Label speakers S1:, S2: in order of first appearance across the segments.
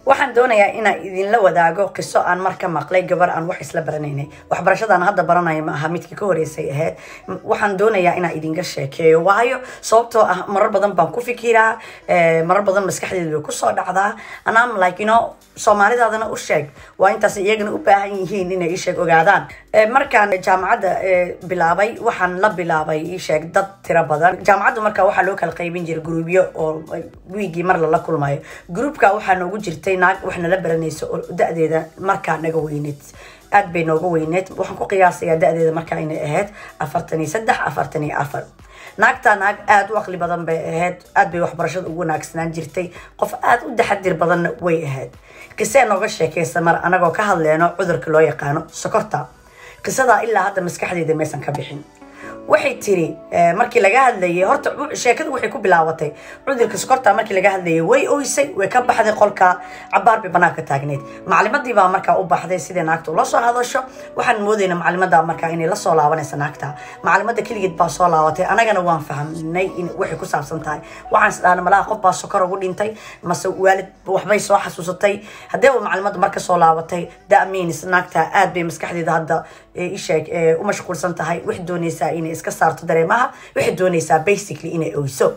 S1: waxaan doonayaa inaan idinla wadaago qiso aan mar ka maqlay gabar aan wax isla baranaynay waxbarashadaan hadda baranaya ma aha midkii ka horeysay ahayd waxaan doonayaa inaan idinka sheekeeyo waayo sababtoo ah marar badan baan ku fikiraa marar badan maskaxdeedu way kusoo dhacdaa anam like you know soomaalidaadana u sheeg waa intaas iyagana u baahan yihiin inay isheeg ogaadaan markaan jaamacadda bilaabay waxaan la bilaabay isheeg dad tiro badan jaamacadda marka waxaa loo kala qaybin jiray gruubyo oo wiigii mar lala kulmayo gruubka waxaa noogu jirtay naag wax nala baranaysa oo da-deeda markaa naga weyneed aad bay nooga weyneed waxaan ku qiyaasayaa da-deeda markaa inay ahayd afartan iyo saddex afartan iyo afar naagtaa naag aada u aqli badan bay ahayd aad bay waxbarashada ugu wanaagsanaan jirtay qof aada u taxadir badanna way ahayd qisee nooga sheekaysa mar anagoo ka hadleyno cudurka loo yaqaano sokorta qisadaa ilaa hadda maskaxdeeda maysan ka bixin waxay tiri markii laga hadlayay horta sheekadu waxay ku bilaabatay cudurka sokorta markii laga hadlayay way oysay way ka baxday qolka cabaar bay banaanka taagneyd macalimadii baa markaa u baxday sidai naagta ula soo hadasho waxaan moodayna macalimada markaa inay lasoo laabanaysa naagta macalimada keligeed baa soo laabatay anagana waan fahamnay in waxay ku saabsan tahay waxaan isdhaana malaha qof baa sokor ugu dhintay mase waalid waxbay soo xasuusatay haddee uu macalimada marka soo laabatay damiins naagta aad bay maskaxdeeda hadda isheeg u mashquulsan tahay waxay doonaysaa inay iska saarto dareemaha waxay doonaysaa basically inay oyso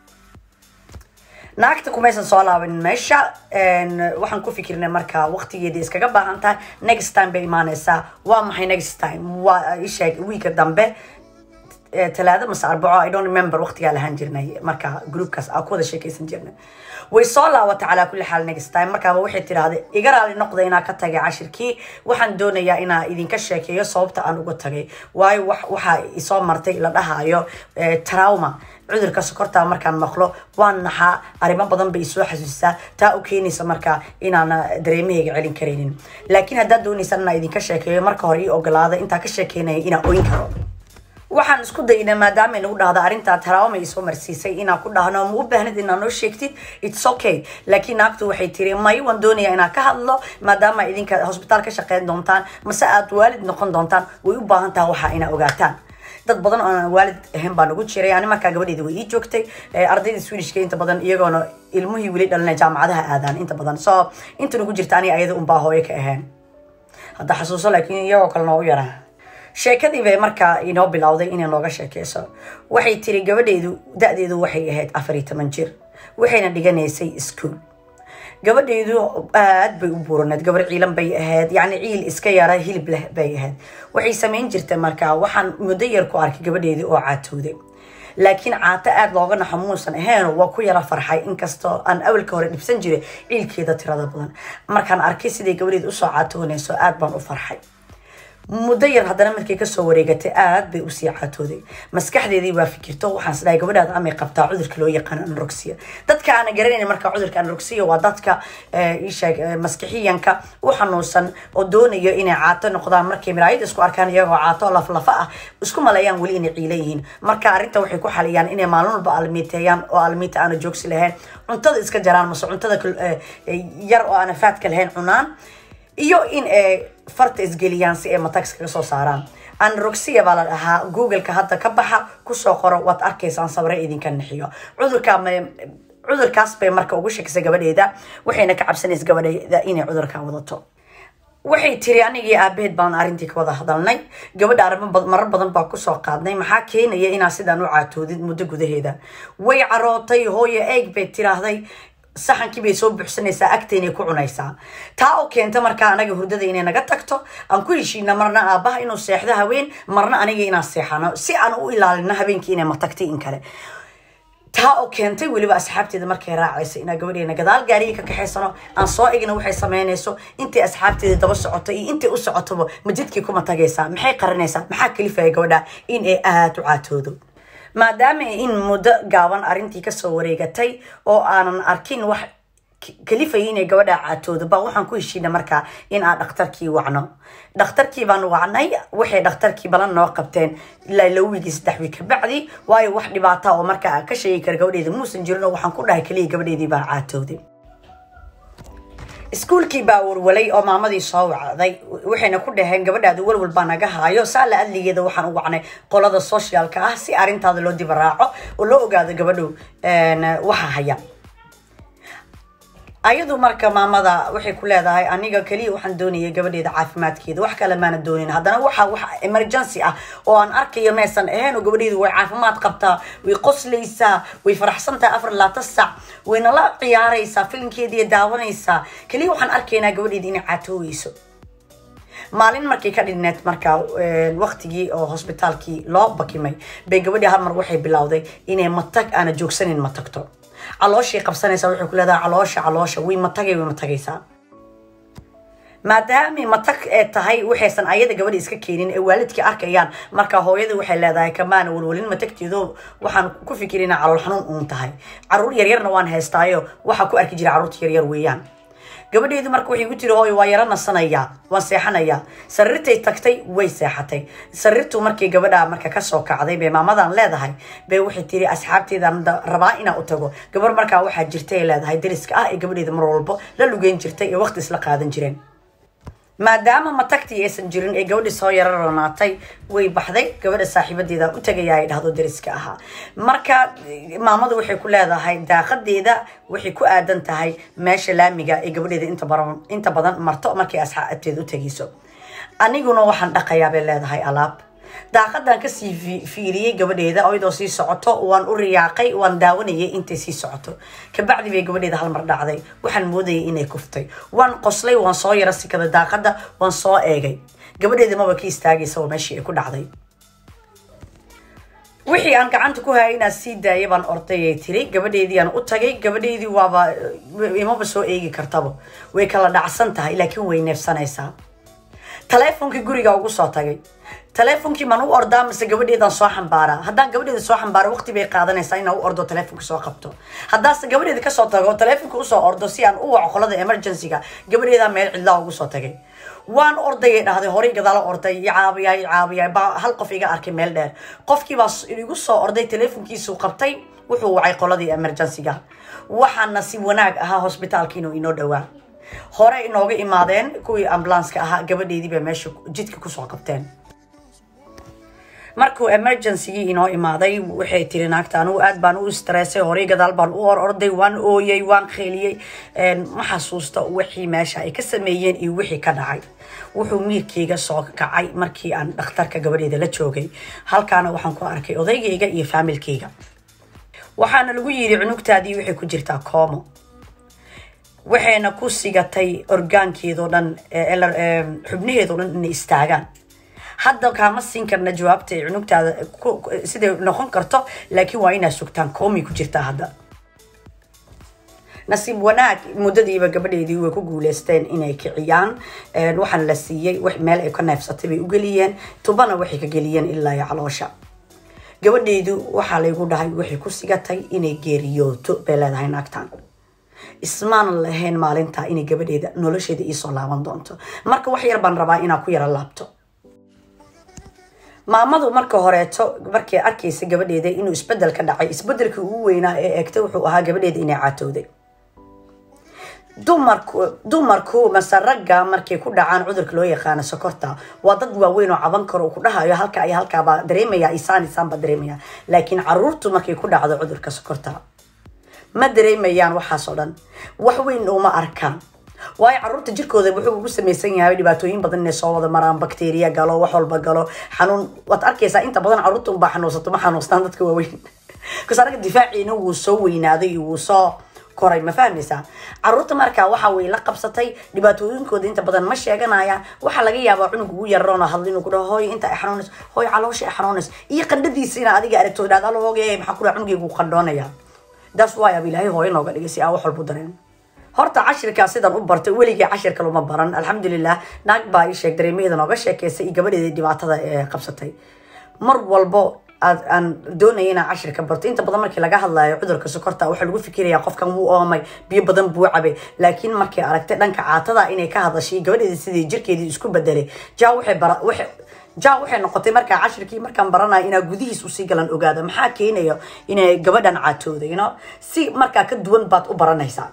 S1: naagta kumaysan soo laabanin meesha waxaan ku fikirnay marka waqtigeeda iskaga baahan tahay next time bay imaanaysaa waa maxay next time waa isheeg wiika dambe talaado mase arbaco i don't remember waqtigaa lahaan jirnay marka groupkaas aa ku wada sheekaysan jirnay way soo laabatay calaa kulli xaal next time markaaba waxay tidhaahday iga raali noqda inaa ka tagay cashirkii waxaan doonayaa inaa idinka sheekeeyo sababta aan uga tagay waayo waxaa isoo martay la dhahayo trauma cudurka sokorta markaan maqlo waan naxaa arrimo badan bay isoo xasuusisaa taa u keenaysa marka inaan dareemahayga celin karaynin laakiin haddaad doonaysaan inaa idinka sheekeeyo marka hore ii ogolaada intaa ka sheekeynaya inaa oyn karo waxaan isku daynay maadaama nagu dhahda arrintaa taraawama isoo marsiisay inaan ku dhahno ma u baahnid inaa noo sheegtid its okay laakiin naagtu waxay tiri may waan doonaya inaan ka hadlo maadaama idinka hosbitaal ka shaqeyn doontaan mase aad waalid noqon doontaan way u baahan taha waxaa inaa ogaataan dad badan oo aan waalid ahayn baa nagu jiray ani markaa gabadheeda way ii joogtay ardayda swedishka inta badan iyagoona ilmuhii weli dhalina jaamacadaha aadaan inta badan so inta nagu jirta ani ayada unbaa hooyo ka ahayn hadda xasuuso laakiin iyagoo kale noo u yaraa sheekadii bay markaa inoo bilowday inay nooga sheekeyso waxay tiri gabadheedu da-deedu waxay ahayd afar iyo toban jir waxayna dhiganaysay ischool gabadheedu aad bay u buuraneed gabar ciilan bay ahayd yacni ciil iska yara hilib leh bay ahayd waxay samayn jirtay markaa waxaan muddo yar ku arkay gabadheedii oo caatooday laakiin caato aada looga naxo muusan ahayn waa ku yara farxay inkastoo aan awalka hore dhibsan jiray ciilkeeda tirada badan markaan arkay siday gabadheeda usoo caatoonayso aad baan u farxay muddo yar haddana markay kasoo wareegatay aad bay usii caatooday maskaxdeedii waa fikirto waxaan isdhahay gabadhaada amay qabtaa cudurka loo yaqaano anroxia dadka aana garanayn marka cudurka anroxia waa dadka isheeg maskixiyanka u xanuunsan oo doonayo inay caato noqdaan markay miraayada isku arkaan iyagoo caato laflafa ah isku maleeyaan weli inay ciila yihiin marka arrinta waxay ku xaliyaan inay maalin walba almiiteeyaan oo almiita aana joogsi lahayn cuntada iska jaraan mase cuntada yar oo aana faadka lahayn cunaan iyo in ay farta isgeliyaan si ay matax kaga soo saaraan anroxia baa la dhahaa googleka hadda ka baxa kusoo qoro waad arkaysaan sabre idinka nixiyo cudurka cudurkaas bay marka ugu shakisay gabadheeda waxayna ka cabsanaysa gabadheeda inay cudurkan wadato waxay tiri anigii aabaheed baan arrintii ka wada hadalnay gabadha arrimo marar badan baa kusoo qaadnay maxaa keenaya inaa sidaan u caatoodid muddo gudaheeda way carootay hooyo eeg bay tiraahday saxankii bay soo buuxsanaysaa agtaynay ku cunaysaa taa oo keenta markaa anaga hurdada inay naga tagto aan ku heshiina marna aabaha inuu seexdo haween marna aniga inaan seexano si aan u ilaalino habeenkii inay matagtay in kale taa oo keentay weliba asxaabteeda markay raacaysa inaa gabadheena gadaal gaariga ka kaxaysano aan soo egna waxay samaynayso intay asxaabteeda daba socoto iyo intay u socotoba majidkii kuma tagaysaa maxay qaranaysaa maxaa kalifaya gabadha in ay aada u caatoodo maadaama in muddo gaaban arrintii kasoo wareegatay oo aanan arkin wax kalifaya inay gabadha caatoodo baa waxaan ku heshiina markaa in aan dhakhtarkii wacno dhakhtarkii baan wacnay waxay dhakhtarkii balan noo qabteen ilaa laba wiigii saddex wiig kabacdi waayo wax dhibaata oo markaa ka sheegi kara gabadheeda muusan jirin oo waxaan ku dhahay kaliya gabadheedii baan caatooday iskuulkii baa warwalay oo maamadii soo wacday waxayna ku dhaheen gabadhaada walwal baa naga haayo saala adligeeda waxaan u wacnay qolada socialka ah si arrintaada loo diba raaco oo loo ogaado gabadhow waxa haya ayadu marka maamada waxay ku leedahay aniga keliya waxaan doonayay gabadheeda caafimaadkeeda wax kale maana doonin haddana waxa wax emergency ah oo aan arkayo meesan ahayn oo gabadheedu way caafimaad qabtaa way qoslaysaa way faraxsan tahay afar laata sac wayna la ciyaaraysaa filinkeediiy daawanaysaa keliya waxaan arkaynaa gabadheeda inay caatooweyso maalin markay ka dhinneed markaa waqtigii oo hosbitaalkii loo bakimay bay gabadhii hal mar waxay bilowday inay matag aana joogsanin ma tagto calooshii qabsanaysaa waxay ku leedahay caloosha caloosha way matagay way matagaysaa maadaamay matag ee tahay waxaysan ayada gabadha iska keenin ee waalidkii arkayaan marka hooyada waxay leedahay kamaana walwalin matagteedo waxaan ku fikirina calool xanuun uun tahay caruur yaryarna waan haystaayo waxaa ku arki jira caruurta yaryar weeyaan gabadheedu marka waxay ku tiri hooy waa yaro nasanayaa waan seexanayaa sariirtay tagtay way seexatay sariirtu markii gabadha marka kasoo kacday bay maamadan leedahay bay waxay tiri asxaabteedan rabaa inaa u tago gabar markaa waxaa jirtay leedahay dariska ah ee gabadheeda mar walbo la lugeyn jirtay ee waqti isla qaadan jireen maadaama matagtii aysan jirin ee gabadhii soo yaro ronaatay way baxday gabadha saaxiibadeeda u tagaya ay dhahdo dariska ahaa marka maamadu waxay ku leedahay daaqadeeda waxay ku aadan tahay meesha laamiga ee gabadheeda inta badan marto markay asxaabteeda u tegayso aniguna waxaan dhaqayaa bay leedahay alaab daaqadan kasii fiiriyey gabadheeda iyadoo sii socoto waan u riyaaqay waan daawanayay intay sii socoto kabacdi bay gabadheeda halmar dhacday waxaan moodayay inay kuftay waan qoslay waan soo yara sikada daaqada waan soo eegay gabadheeda maba ka istaagaysa oo meeshii ay ku dhacday wixii aan gacanta ku hayay inaan sii daaya baan ordayay tiri gabadheediiaan u tagay gabadheedii waaba imaba soo eegi kartaba way kala dhacsan tahay laakiin way neefsanaysaa taleefonkii guriga ugu soo tagay taleefonkii maan u ordaa mise gabadheedaan soo xambaaraa haddaan gabadheeda soo xambaaro waqti bay qaadanaysaa inaan u ordo taleefonka soo qabto haddaase gabadheeda kasoo tago taleefonka usoo ordo si aan u waco qolada emergencyga gabadheedaa meel cidlaa ugu soo tagay waan ordayay dhahday horay gadaalo orday caabiyaay caabiyaay baa hal qof iga arkay meel dheer qofkiibaa igu soo orday taleefonkiisuu qabtay wuxuu wacay qoladii emergencyga waxaana si wanaag ahaa hosbitaalka inuu inoo dhowaa hore inooga imaadeen kuwii ambulanska ahaa gabadheedii bay meesha jidka kusoo qabteen markuu emergencygii inoo imaaday waxay tiri naagta anugu aad baan u stressay horay gadaal baan u or orday waan ooyay waan kheeliyey ma xasuusta wixii meesha ay ka sameeyeen iyo wixii ka dhacay wuxuu miirkayga soo kacay markii aan dhakhtarka gabadheeda la joogay halkaana waxaan ku arkay odaygayga iyo faamilkayga waxaana lagu yidhi cunugtaadii waxay ku jirtaa coomo waxayna ku sigatay orgaankeedoo dhan xubnaheedoo dhan inay istaagaan hadda kaama siin karna jawaabta ay cunugtaada siday noqon karto laakiin waa inaad sugtaan koomay ku jirtaa hadda nasiib wanaag muddadiiba gabadheedii way ku guuleysteen inay kiciyaan waxaana la siiyey meel ay ka neefsatay bay u geliyeen tubana waxay ka geliyeen ilaa iyo caloosha gabadheedu waxaa laygu dhahay waxay ku sigatay inay geeriyooto bay leedahay naagtan ismaana lahayn maalintaa inay gabadheeda nolosheeda iisoo laaban doonto marka wax yar baan rabaa inaa ku yaro laabto maamadu marka horeeto markay arkaysa gabadheeda inuu isbedel ka dhacay isbedelkii ugu weynaa ee eegtay wuxuu ahaa gabadheeda inay caatowday dumarku dumarku mase ragga markay ku dhacaan cudurka loo yaqaano sokorta waa dad waaweyn oo caban karo ku dhahayo halka iyo halkaabaa dareemaya isaan isaan baa dareemaya laakiin caruurtu markay ku dhacdo cudurka sokorta ma dareemayaan waxaas oo dhan wax weyn uma arkaan waayo caruurta jirkooda wuxuu ugu samaysan yahay dhibaatooyin badan inay soo wada maraan bakteriya galo wax walba galo xanuun waad arkaysaa inta badan caruurta unbaa xanuunsato ma xanuustaan dadka waaweyn bkas anaga difaaciina wuu soo weynaaday wuu soo koray ma fahmaysaa caruurta markaa waxa way la qabsatay dhibaatooyinkooda inta badan ma sheeganayaan waxaa laga yaabaa cunug ugu yaroona hadlo inuu ku dhaho hooy inta ay xanuunays hooy caloosha ay xanuunays iyo qandhadiisa ina adiga aragto dhahda alo hooge maxaa ku dhaha cunugaygu qandhoonaya that's why ab ilaahay hooyo nooga dhigay si aa wax walbu dareen horta cashirkaa sidan u bartay weligii cashirka luma baran alxamdulilah naag baa ii sheeg dareemaheeda nooga sheekeysay iyo gabadheedii dhibaatada ee qabsatay mar walbo aad aan doonaya inaan cashirka barto inta badan markii laga hadlayo cudurka sokorta waxaa lagu fikiraya qofkan wuu oomay biyo badan buu cabay laakiin markay aragtay dhanka caatada inay ka hadashay gabadheedii sidii jirkeedii isku bedelay ja waxay bara waxay ja waxay noqotay markaa cashirkii markaan baranayo inaa gudihiis usii galan ogaada maxaa keenayo inay gabadhan caatooday you know si markaa ka duwan baad u baranaysaa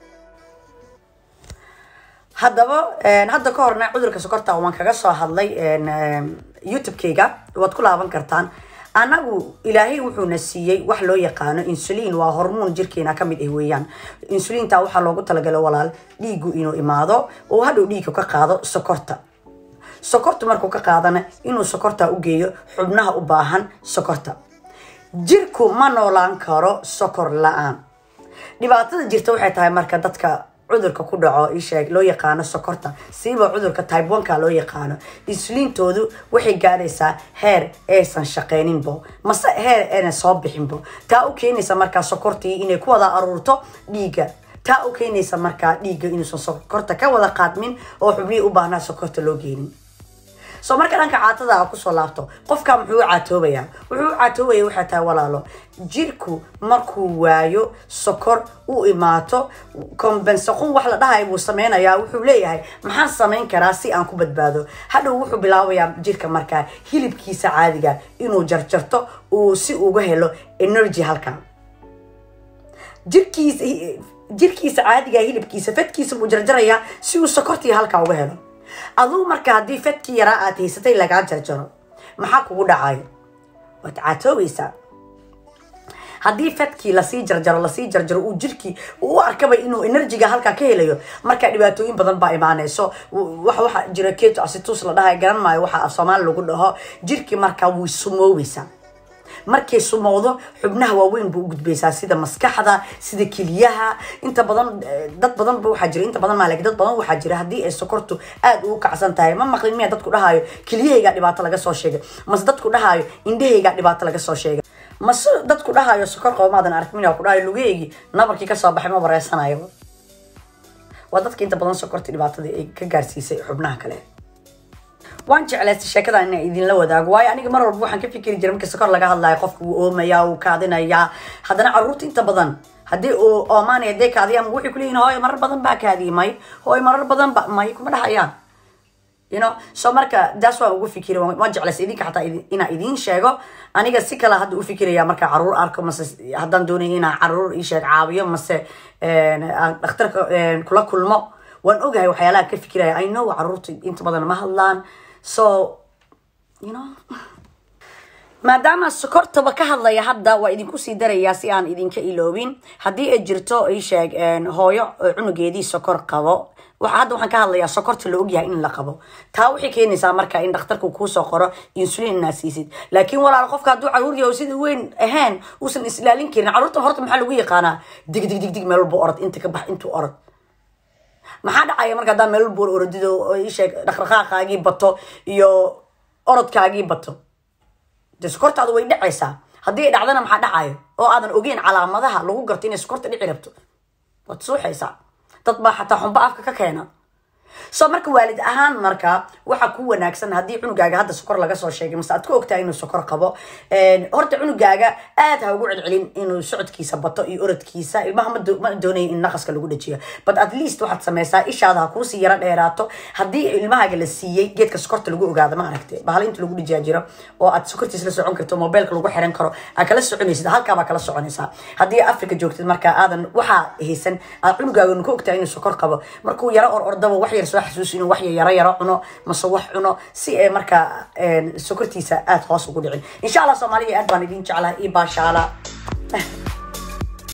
S1: haddaba hadda ka horna cudurka sokorta waan kaga soo hadlay youtube-kayga waad ku laaban kartaan anagu ilaahay wuxuuna siiyey wax loo yaqaano insulin waa hormoon jirkeena kamid ah weeyaan insulinta waxaa loogu talagalay walaal dhiigu inuu imaado oo hadhow dhiigga ka qaado sokorta sokorta markuu ka qaadana inuu sokorta u geeyo xubnaha u baahan sokorta jirku ma noolaan karo sokor la-aan dhibaatada jirta waxay tahay marka dadka cudurka ku dhaco isheeg loo yaqaano sokorta siiba cudurka type oneka loo yaqaano insuliintoodu waxay gaadhaysaa heer aysan shaqeyninbo mase heer ayna soo bixinbo taa u keenaysa markaa sokortii inay ku wada aruurto dhiigga taa u keenaysa markaa dhiigga inuusan sokorta ka wada qaadmin oo xubnihii u baahnaa sokorta loo geenin soo marka dhanka caatada a kusoo laabto qofka muxuu u caatoobayaa wuxuu u caatoobaya waxay tahay walaalo jirku markuu waayo sokor u imaato combensaqun wax la dhahay buu sameynayaa wuxuu leeyahay maxaan samayn karaa si aan ku badbaado hadhow wuxuu bilaabayaa jirka markaa hilibkiisa caadiga inuu jarjarto uu si uga helo energy halkan jirkiisa jirkiisa caadiga hilibkiisa fedkiisa buu jarjarayaa si uu sokortii halkaa uga helo aduu marka haddii fedkii yaraa aad haysatay lagaa jarjaro maxaa kugu dhacayo waad caatoobaysaa haddii fedkii lasii jarjaro lasii jarjaro uu jirkii u arkaba inuu enerjiga halkaa ka helayo markaa dhibaatooyin badan baa imaanayso wax waxa jira keto asitus la dhahay garan maayo waxa af soomaali lagu dhaho jirkii markaa way sumoobaysaa markay sumowdo xubnaha waaweyn buu u gudbaysaa sida maskaxda sida keliyaha inta badan dad badan ba waxaa jira inta badan maalig dad badan waxaa jira haddii ay sokortu aad ugu kacsan tahay ma maqlin miya dadku dhahaayo keliyahaygaa dhibaato laga soo sheegay mase dadku dhahaayo indhahaygaa dhibaato laga soo sheegay mase dadku dhahaayo sokor qabo maadan ark miya ku dhahayo lugaheygii nabarkii kasoo baxay ma bareysanayo waa dadka inta badan sokorta dhibaatada ay ka gaarsiisay xubnaha kale waan jeclaystay sheekada inaan idinla wadaago waayo aniga mar walba waxaan ka fikiri jiray marka sokor laga hadlayo qofka wuu oomaya wuu kaadinayaa haddana caruurta inta badan haddii uu oomaanaya dee kaadiyaan waxay kuleeyihin hooyo marar badan baa kaadiyay may hooyo marar badan ba may kuma dhahayaan you know so marka daas waan ugu fikiri waan jeclaystay idinka xataa inaan idiin sheego aniga si kale hadda u fikiraya marka caruur arko mase haddaan doonaya inaan caruur isheeg caawiyo mase dhakhtarka kula kulmo waan ogahay waxyaalaha ka fikiraya i know caruurta inta badan ma hadlaan so you know maadaama sokortaba ka hadlaya hadda waa idinku sii darayaa si aan idinka iloobin haddii ay jirto isheeg hooyo cunugeedii sokor qabo hadda waxaan ka hadlayaa sokorta la ogyahay in la qabo taa waxay keenaysaa marka in dhakhtarku kuusoo qoro insulin inaa siisid laakiin walaal qofka hadduu caruur yaho sida weyn ahayn uusan islaalin karin caruurta horta maxaa lagu yaqaanaa dig dig dig dig meel walba orod inta ka bax intuu orod maxaa dhacaya marka haddaa meel walba orodido isheeg dhaqdhaqaaqaagii bato iyo orodkaagii bato dee sokortaadu way dhacaysaa haddii ay dhacdana maxaa dhacayo oo aadan ogeyn calaamadaha lagu garto inay sokorta dhici rabto waad suuxaysaa dad baa xataa xumbo afka ka keena so marka waalid ahaan marka waxa ku wanaagsan haddii cunugaaga hadda sokor laga soo sheegay mase aad ku ogtahay inuu sokor qabo horta cunugaaga aad ha ugu celcelin inuu socodkiisa bato iyo orodkiisa ilmaha ma doonaya in naqaska lagu dhajiyo but at least waxaad sameysaa ishaada ha kuusii yaro dheeraato haddii ilmahaaga la siiyey geedka sokorta lagu ogaado ma aragte bahal inta lagu dhajiyaa jiro oo aad sokortiis la socon karto mobilka lagu xiran karo aad kala soconaysid halkaabaa kala soconaysaa haddii africa joogtid marka aadan waxaa haysan aad cunugaaga ka ogtahay inuu sokor qabo markuu yaro or ordaba wax yar soo xasuus inuu wax yaro yaro cuno mase wax cuno si ay markaa sokortiisa aada hoos ugu dhicin insha allah soomaaliya aad baan idin jeclaha io baashaala